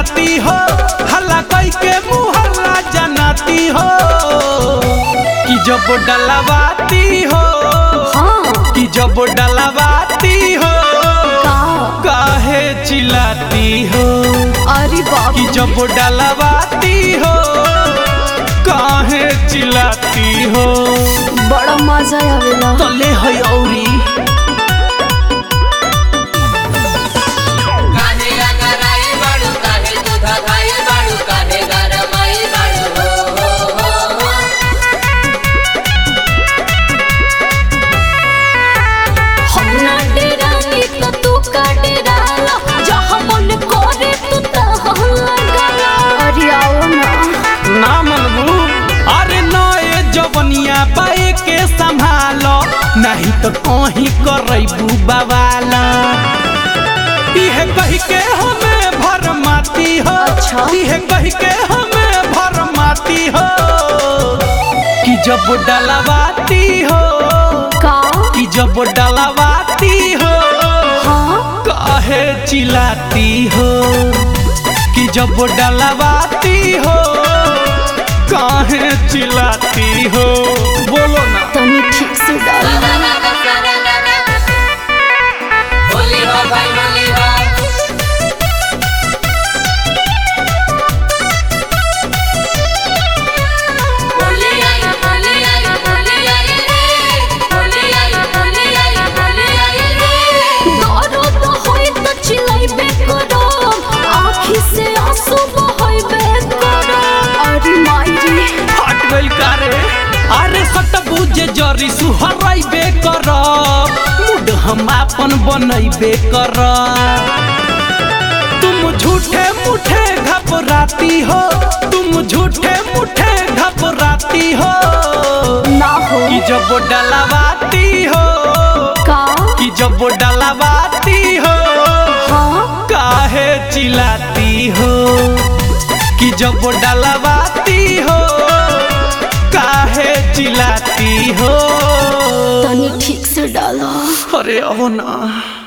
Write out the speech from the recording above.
जनाती हो हल्ला कई के मुहल्ला जनाती हो कि जब डलवाती हो हाँ कि जब डलवाती हो का काहे चिल्लाती हो अरे बाप कि जब डलवाती हो काहे चिल्लाती हो बड़ा मजा आवेला तले है औरी काहे अगराई बाड़ू काहे दूधा खाई बाड़ू काहे गरमाई बाड़ू हो हो हो हो हम ना डेरानी तो तू का डेराला जहाँ मन करे तू तहाँ लगाला अरे आओ ना ना मनबू अरे नए जवनिया पाए के संभालो नहीं तो कहीं करबू बवाला इहे कही के हमें भरमाती हो अच्छा। इहे कही के हमें भरमाती हो कि जब डलवाती हो का कि जब डलवाती हो हाँ काहे चिल्लाती हो कि जब डलवाती हो काहे चिल्लाती हो बोलो ना तनी ठीक से डाल होली हो भाई होली हो होली आई होली आई होली आई रे होली आई होली आई होली आई रे दर्द होई त चिल्लाइबे करो आँखी से आंसू बहइबे करो अरे माई रे हट गइल कारे अरे सट बुझे जरी सुहराइबे कर मूड हम आपन बनैबे कर तुम झूठे मुठे घबराती हो तुम झूठे मुठे घबराती हो ना हो कि जब डलवाती हो का कि जब डलवाती हो हाँ काहे चिल्लाती हो कि जब डलवाती हो काहे चिल्लाती हो तनी ठीक से डालो अरे अब ना